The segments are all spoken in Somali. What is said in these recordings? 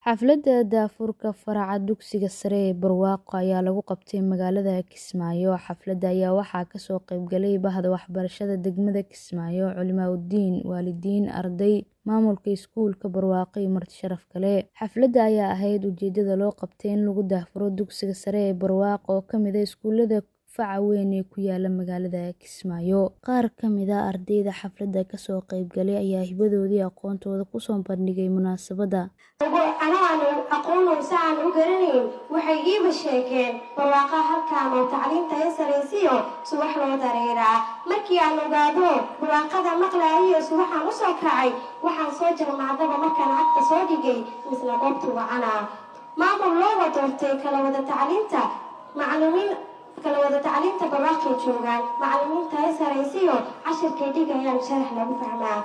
Xafladda daahfurka faraca dugsiga sare ee Barwaaqo ayaa lagu qabtay magaalada Kismaayo. Xafladda ayaa waxaa ka soo qayb galay Bahda Waxbarashada degmada Kismaayo, culimaa'idiin, waalidiin, arday, maamulka iskuulka Barwaaqo iyo marti sharaf kale. Xafladda ayaa ahayd ujeedada loo qabtay in lagu daahfuro dugsiga sare ee Barwaaqo oo ka mid ah iskuulada faca weyn ee ku yaala magaalada Kismaayo. Qaar ka mid ah ardayda xafladda ka soo qayb galay ayaa hibadoodii aqoontooda ku soo bandhigay munaasabadda. Anoo aan aqoon si aan u garanayn waxay iiba sheegeen barwaaqo halkaan oo tacliinta ay saraysiyo subax loo dareeraa. Markii aan ogaado barwaaqada maqlaayo subaxaan u soo kacay waxaan soo jarmaadaba markaan cagta soo dhigay misla goobtu wacana. Maamul loo wadoortay kala wada tacliinta macallimiin kala wada tacliinta barwaaqay joogaan macallimiinta ay saraysiyo cashirkay dhigayaan sharax lagu fahmaa.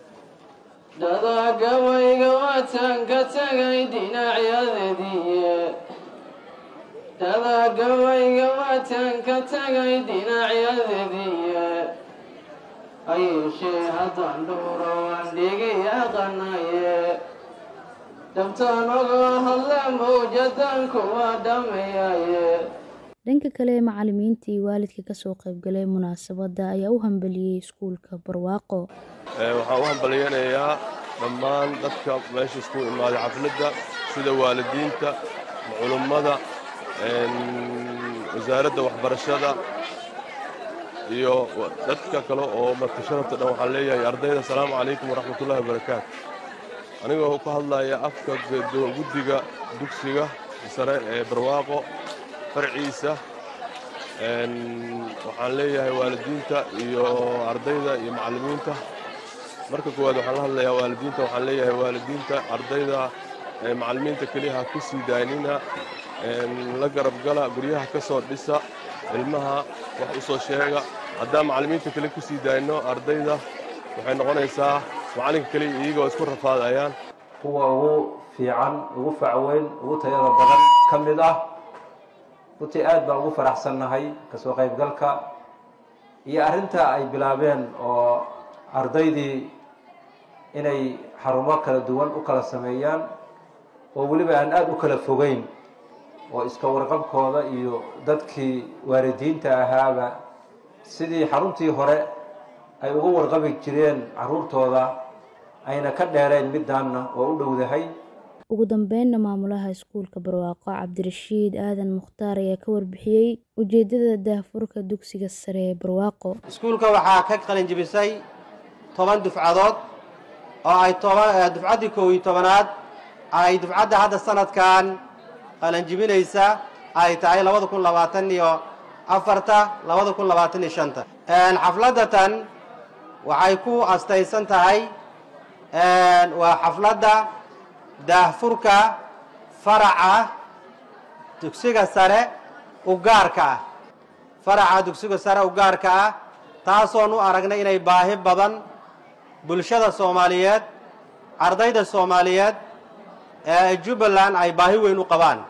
dhadagabayga waataan ka tagay dhinacyadeediiye dhadagabayga waataan ka tagay dhinacyadeediiye ayuushee haddaan dhowro waan dhigi aqanaye dhabtaan oga hadle mawjadan kuwa dhammeeyaye Dhanka kale, macallimiinta iyo waalidka ka soo qayb galay munaasabadda ayaa u hambaliyay iskuulka Barwaaqo. waxaan u hambalyaynayaa dhammaan dadka meesha isku imaaday xafladda sida waalidiinta culummada wasaaradda waxbarashada iyo dadka kale oo marti sharafta dhan waxaan leeyahay ardayda asalaamu calaykum waraxmatullahi wabarakaatu anigoo ka hadlaya afka guddiga dugsiga sare ee barwaaqo farciisa waxaan leeyahay waalidiinta iyo ardayda iyo macallimiinta marka koowaad waxaan la hadlayaa waalidiinta waxaan leeyahay waalidiinta ardayda macallimiinta keliya ha ku sii daanina la garab gala guryaha ka soo dhisa ilmaha wax u soo sheega haddaan macallimiinta kale ku sii daayno ardayda waxay noqonaysaa macallinka keliya iyagoo isku rafaadayaan kuwa ugu fiican ugu facweyn ugu tayada badan ka mid ah runtii aad baan ugu faraxsannahay kasoo qaybgalka iyo arrinta ay bilaabeen oo ardaydii inay xarumo kala duwan u kala sameeyaan oo weliba aan aada u kala fogeyn oo iska warqabkooda iyo dadkii waalidiinta ahaaba sidii xaruntii hore ay uga warqabi jireen carruurtooda ayna ka dheereen middaanna oo u dhowdahay ugu dambeynna maamulaha iskuulka barwaaqo cabdirashiid aadan mukhtaar ayaa ka warbixiyey ujeedada daahfurka dugsiga sare ee barwaaqo iskuulka waxaa ka qalinjibisay toban dufcadood oo ay dufcaddii koow iyo tobanaad ay dufcadda hadda sanadkan qalinjibinaysa ay tahay labada kun labaatan iyo afarta labada kun labaatan iyo shanta xafladatan waxay ku astaysan tahay waa xafladda daahfurka faraca dugsiga sare u gaarka ah faraca dugsiga sare u gaarka ah taasoon u aragnay inay baahi badan bulshada soomaaliyeed ardayda soomaaliyeed ee jubbaland ay baahi weyn u qabaan